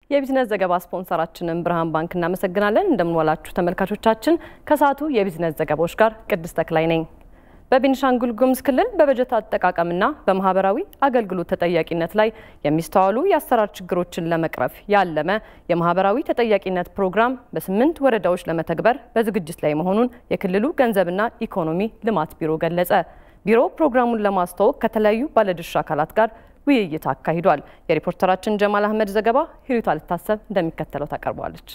የቢዝነስ ዘገባ ስፖንሰራችንን ብርሃን ባንክ እናመሰግናለን። እንደምንዋላችሁ ተመልካቾቻችን። ከሰዓቱ የቢዝነስ ዘገባዎች ጋር ቅድስት ተክላይ ነኝ። በቤኒሻንጉል ጉሙዝ ክልል በበጀት አጠቃቀምና በማህበራዊ አገልግሎት ተጠያቂነት ላይ የሚስተዋሉ የአሰራር ችግሮችን ለመቅረፍ ያለመ የማህበራዊ ተጠያቂነት ፕሮግራም በስምንት ወረዳዎች ለመተግበር በዝግጅት ላይ መሆኑን የክልሉ ገንዘብና ኢኮኖሚ ልማት ቢሮ ገለጸ። ቢሮ ፕሮግራሙን ለማስተዋወቅ ከተለያዩ ባለድርሻ አካላት ጋር ውይይት አካሂዷል። የሪፖርተራችን ጀማል አህመድ ዘገባ ሂሩት አልታሰብ እንደሚከተለው ታቀርበዋለች።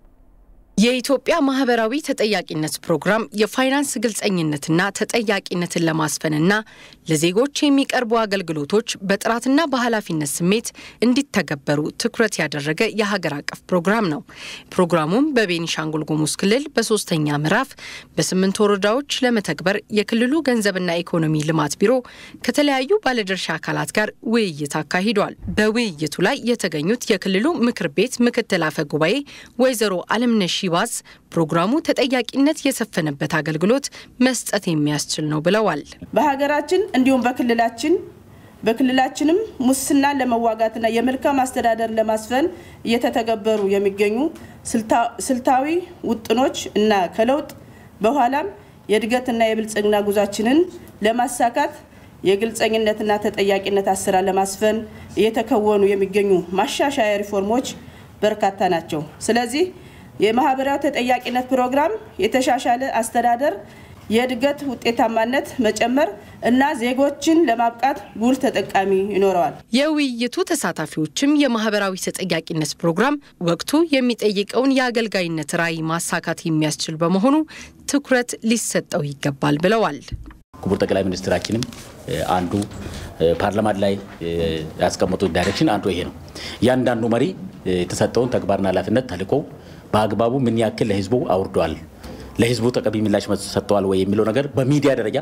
የኢትዮጵያ ማህበራዊ ተጠያቂነት ፕሮግራም የፋይናንስ ግልጸኝነትና ተጠያቂነትን ለማስፈንና ለዜጎች የሚቀርቡ አገልግሎቶች በጥራትና በኃላፊነት ስሜት እንዲተገበሩ ትኩረት ያደረገ የሀገር አቀፍ ፕሮግራም ነው። ፕሮግራሙም በቤኒሻንጉል ጉሙዝ ክልል በሶስተኛ ምዕራፍ በስምንት ወረዳዎች ለመተግበር የክልሉ ገንዘብና ኢኮኖሚ ልማት ቢሮ ከተለያዩ ባለድርሻ አካላት ጋር ውይይት አካሂዷል። በውይይቱ ላይ የተገኙት የክልሉ ምክር ቤት ምክትል አፈ ጉባኤ ወይዘሮ አለምነሽ ባዝ ፕሮግራሙ ተጠያቂነት የሰፈነበት አገልግሎት መስጠት የሚያስችል ነው ብለዋል። በሀገራችን እንዲሁም በክልላችን በክልላችንም ሙስናን ለመዋጋትና የመልካም አስተዳደር ለማስፈን እየተተገበሩ የሚገኙ ስልታዊ ውጥኖች እና ከለውጥ በኋላም የእድገትና የብልጽግና ጉዟችንን ለማሳካት የግልጸኝነትና ተጠያቂነት አሰራር ለማስፈን እየተከወኑ የሚገኙ ማሻሻያ ሪፎርሞች በርካታ ናቸው። ስለዚህ የማህበራዊ ተጠያቂነት ፕሮግራም የተሻሻለ አስተዳደር፣ የእድገት ውጤታማነት መጨመር እና ዜጎችን ለማብቃት ጉልህ ተጠቃሚ ይኖረዋል። የውይይቱ ተሳታፊዎችም የማህበራዊ ተጠያቂነት ፕሮግራም ወቅቱ የሚጠይቀውን የአገልጋይነት ራዕይ ማሳካት የሚያስችል በመሆኑ ትኩረት ሊሰጠው ይገባል ብለዋል። ክቡር ጠቅላይ ሚኒስትራችንም አንዱ ፓርላማ ላይ ያስቀመጡት ዳይሬክሽን አንዱ ይሄ ነው። እያንዳንዱ መሪ የተሰጠውን ተግባርና ኃላፊነት ተልዕኮ በአግባቡ ምን ያክል ለህዝቡ አውርደዋል፣ ለህዝቡ ጠቃሚ ምላሽ ሰጥተዋል ወይ የሚለው ነገር በሚዲያ ደረጃ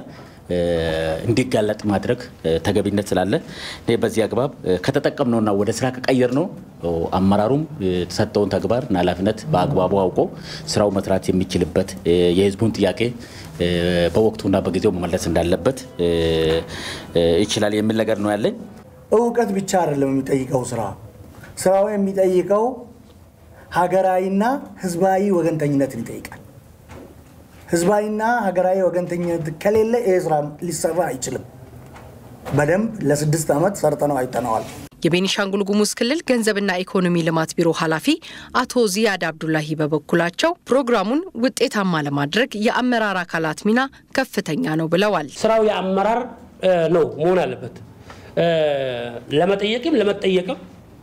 እንዲጋለጥ ማድረግ ተገቢነት ስላለ በዚህ አግባብ ከተጠቀምነውና ወደ ስራ ከቀየር ነው አመራሩም የተሰጠውን ተግባርና ኃላፊነት በአግባቡ አውቆ ስራው መስራት የሚችልበት የህዝቡን ጥያቄ በወቅቱና በጊዜው መመለስ እንዳለበት ይችላል የሚል ነገር ነው ያለኝ። እውቀት ብቻ አይደለም የሚጠይቀው ስራ ስራው የሚጠይቀው ሀገራዊና ህዝባዊ ወገንተኝነትን ይጠይቃል። ህዝባዊና ሀገራዊ ወገንተኝነት ከሌለ ይህ ስራ ሊሰራ አይችልም። በደንብ ለስድስት ዓመት ሰርተነው አይተነዋል። የቤኒሻንጉል ጉሙዝ ክልል ገንዘብና ኢኮኖሚ ልማት ቢሮ ኃላፊ አቶ ዚያድ አብዱላሂ በበኩላቸው ፕሮግራሙን ውጤታማ ለማድረግ የአመራር አካላት ሚና ከፍተኛ ነው ብለዋል። ስራው የአመራር ነው መሆን አለበት። ለመጠየቅም ለመጠየቅም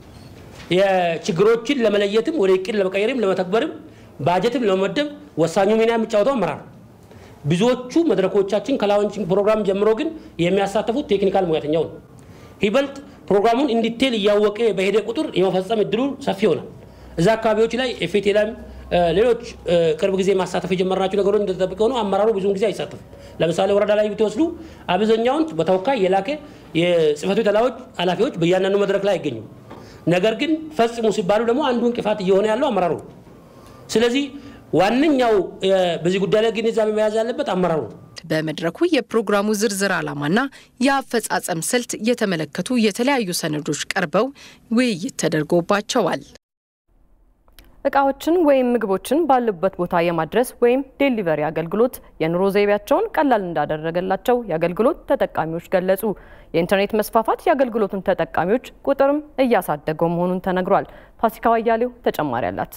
የችግሮችን ለመለየትም ወደ እቅድ ለመቀየርም ለመተግበርም ባጀትም ለመመደብ ወሳኙ ሚና የሚጫወተው አመራር። ብዙዎቹ መድረኮቻችን ከላውንቺንግ ፕሮግራም ጀምሮ ግን የሚያሳተፉት ቴክኒካል ሙያተኛው ነው። ይበልጥ ፕሮግራሙን እንዲቴል እያወቀ በሄደ ቁጥር የመፈጸም እድሉ ሰፊ ይሆናል። እዛ አካባቢዎች ላይ ኤፌቴላም ሌሎች ቅርብ ጊዜ ማሳተፍ የጀመርናቸው ነገሮች እንደተጠበቀ ሆነው አመራሩ ብዙውን ጊዜ አይሳተፍም። ለምሳሌ ወረዳ ላይ ብትወስዱ አብዛኛውን በተወካይ የላከ የጽህፈት ቤት ኃላፊዎች በእያንዳንዱ መድረክ ላይ አይገኙም። ነገር ግን ፈጽሙ ሲባሉ ደግሞ አንዱ እንቅፋት እየሆነ ያለው አመራሩ ነው። ስለዚህ ዋነኛው በዚህ ጉዳይ ላይ ግንዛቤ መያዝ ያለበት አመራሩ ነው። በመድረኩ የፕሮግራሙ ዝርዝር ዓላማና የአፈጻጸም ስልት የተመለከቱ የተለያዩ ሰነዶች ቀርበው ውይይት ተደርጎባቸዋል። እቃዎችን ወይም ምግቦችን ባሉበት ቦታ የማድረስ ወይም ዴሊቨሪ አገልግሎት የኑሮ ዘይቤያቸውን ቀላል እንዳደረገላቸው የአገልግሎት ተጠቃሚዎች ገለጹ። የኢንተርኔት መስፋፋት የአገልግሎቱን ተጠቃሚዎች ቁጥርም እያሳደገው መሆኑን ተነግሯል። ፋሲካ አያሌው ተጨማሪ አላት።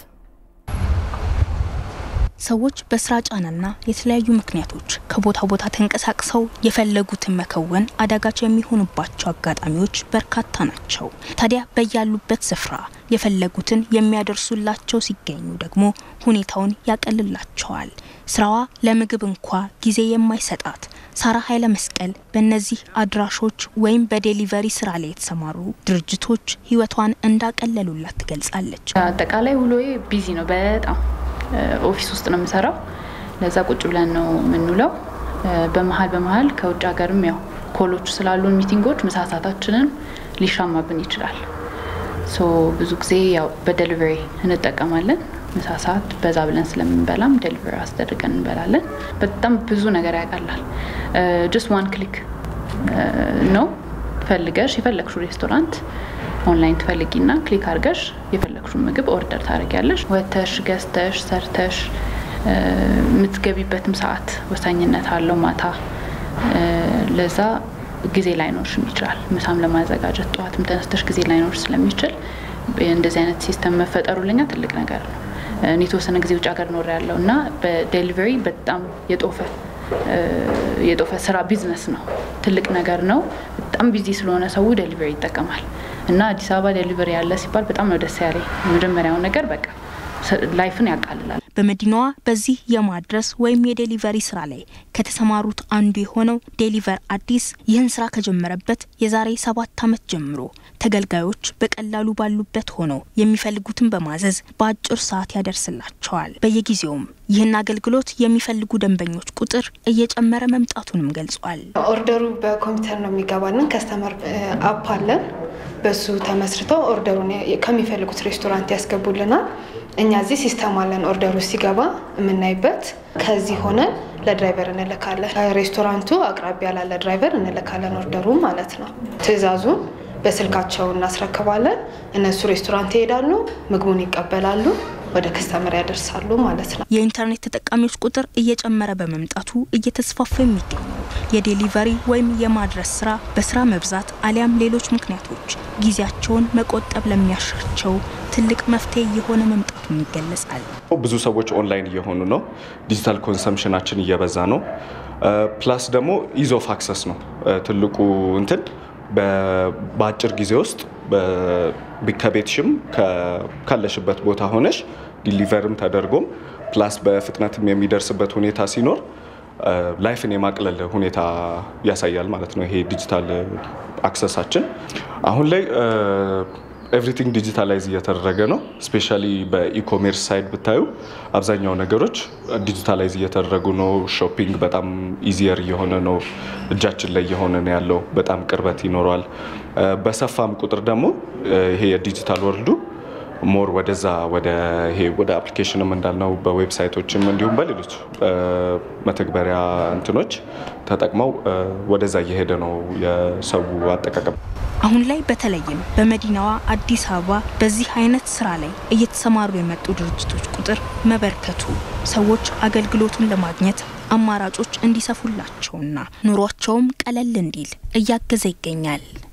ሰዎች በስራ ጫናና የተለያዩ ምክንያቶች ከቦታ ቦታ ተንቀሳቅሰው የፈለጉትን መከወን አዳጋች የሚሆኑባቸው አጋጣሚዎች በርካታ ናቸው። ታዲያ በያሉበት ስፍራ የፈለጉትን የሚያደርሱላቸው ሲገኙ ደግሞ ሁኔታውን ያቀልላቸዋል። ስራዋ ለምግብ እንኳ ጊዜ የማይሰጣት ሳራ ኃይለ መስቀል በእነዚህ አድራሾች ወይም በዴሊቨሪ ስራ ላይ የተሰማሩ ድርጅቶች ህይወቷን እንዳቀለሉላት ትገልጻለች። አጠቃላይ ውሎዬ ቢዚ ነው በጣም ኦፊስ ውስጥ ነው የምሰራው። ለዛ ቁጭ ብለን ነው የምንውለው። በመሀል በመሀል ከውጭ ሀገርም ያው ኮሎቹ ስላሉን ሚቲንጎች ምሳ ሰዓታችንን ሊሻማብን ይችላል። ሶ ብዙ ጊዜ ያው በደሊቨሪ እንጠቀማለን። ምሳ ሰዓት በዛ ብለን ስለምንበላም ደሊቨሪ አስደርገን እንበላለን። በጣም ብዙ ነገር ያቀላል። ጀስት ዋን ክሊክ ነው ፈልገሽ የፈለግሽው ሬስቶራንት ኦንላይን ትፈልጊና ክሊክ አድርገሽ የፈለግሽውን ምግብ ኦርደር ታደርጊያለሽ። ወተሽ ገዝተሽ ሰርተሽ የምትገቢበትም ሰዓት ወሳኝነት አለው። ማታ ለዛ ጊዜ ላይኖርሽም ይችላል። ምሳም ለማዘጋጀት ጠዋትም ተነስተሽ ጊዜ ላይኖርሽ ስለሚችል እንደዚህ አይነት ሲስተም መፈጠሩ ለኛ ትልቅ ነገር ነው። እኔ የተወሰነ ጊዜ ውጭ ሀገር ኖር ያለው እና በዴሊቨሪ በጣም የጦፈ የጦፈ ስራ ቢዝነስ ነው። ትልቅ ነገር ነው። በጣም ቢዚ ስለሆነ ሰው ዴሊቨሪ ይጠቀማል እና አዲስ አበባ ዴሊቨሪ ያለ ሲባል በጣም ነው ደስ ያለኝ። የመጀመሪያው ነገር በቃ ላይፍን ያቃልላል። በመዲናዋ በዚህ የማድረስ ወይም የዴሊቨሪ ስራ ላይ ከተሰማሩት አንዱ የሆነው ዴሊቨር አዲስ ይህን ስራ ከጀመረበት የዛሬ ሰባት ዓመት ጀምሮ ተገልጋዮች በቀላሉ ባሉበት ሆነው የሚፈልጉትን በማዘዝ በአጭር ሰዓት ያደርስላቸዋል። በየጊዜውም ይህን አገልግሎት የሚፈልጉ ደንበኞች ቁጥር እየጨመረ መምጣቱንም ገልጿል። ኦርደሩ በኮምፒውተር ነው የሚገባልን። ከስተመር አፕ አለን። በሱ ተመስርተው ኦርደሩን ከሚፈልጉት ሬስቶራንት ያስገቡልናል። እኛ እዚህ ሲስተም አለን። ኦርደሩ ሲገባ የምናይበት ከዚህ ሆነን ለድራይቨር እንልካለን። ሬስቶራንቱ አቅራቢያ ላለ ድራይቨር እንልካለን ኦርደሩ ማለት ነው። ትዕዛዙን በስልካቸው እናስረክባለን። እነሱ ሬስቶራንት ይሄዳሉ፣ ምግቡን ይቀበላሉ፣ ወደ ከስተመር ያደርሳሉ ማለት ነው። የኢንተርኔት ተጠቃሚዎች ቁጥር እየጨመረ በመምጣቱ እየተስፋፋ የሚገኙ የዴሊቨሪ ወይም የማድረስ ስራ በስራ መብዛት አሊያም ሌሎች ምክንያቶች ጊዜያቸውን መቆጠብ ለሚያሻቸው ትልቅ መፍትሄ እየሆነ መምጣቱም ይገለጻል። ብዙ ሰዎች ኦንላይን እየሆኑ ነው። ዲጂታል ኮንሰምሽናችን እየበዛ ነው። ፕላስ ደግሞ ኢዝ ኦፍ አክሰስ ነው ትልቁ እንትን በአጭር ጊዜ ውስጥ ከቤትሽም ካለሽበት ቦታ ሆነሽ ዲሊቨርም ተደርጎም ፕላስ በፍጥነትም የሚደርስበት ሁኔታ ሲኖር ላይፍን የማቅለል ሁኔታ ያሳያል ማለት ነው። ይሄ ዲጂታል አክሰሳችን አሁን ላይ ኤቭሪቲንግ ዲጂታላይዝ እየተደረገ ነው። ስፔሻሊ በኢኮሜርስ ሳይድ ብታዩ አብዛኛው ነገሮች ዲጂታላይዝ እየተደረጉ ነው። ሾፒንግ በጣም ኢዚየር እየሆነ ነው። እጃችን ላይ እየሆነ ነው ያለው። በጣም ቅርበት ይኖረዋል። በሰፋም ቁጥር ደግሞ ይሄ የዲጂታል ወርልዱ ሞር ወደዛ ወደ ይሄ ወደ አፕሊኬሽንም እንዳልነው በዌብሳይቶችም እንዲሁም በሌሎች መተግበሪያ እንትኖች ተጠቅመው ወደዛ እየሄደ ነው የሰው አጠቃቀም። አሁን ላይ በተለይም በመዲናዋ አዲስ አበባ በዚህ አይነት ስራ ላይ እየተሰማሩ የመጡ ድርጅቶች ቁጥር መበርከቱ ሰዎች አገልግሎቱን ለማግኘት አማራጮች እንዲሰፉላቸውና ኑሯቸውም ቀለል እንዲል እያገዘ ይገኛል።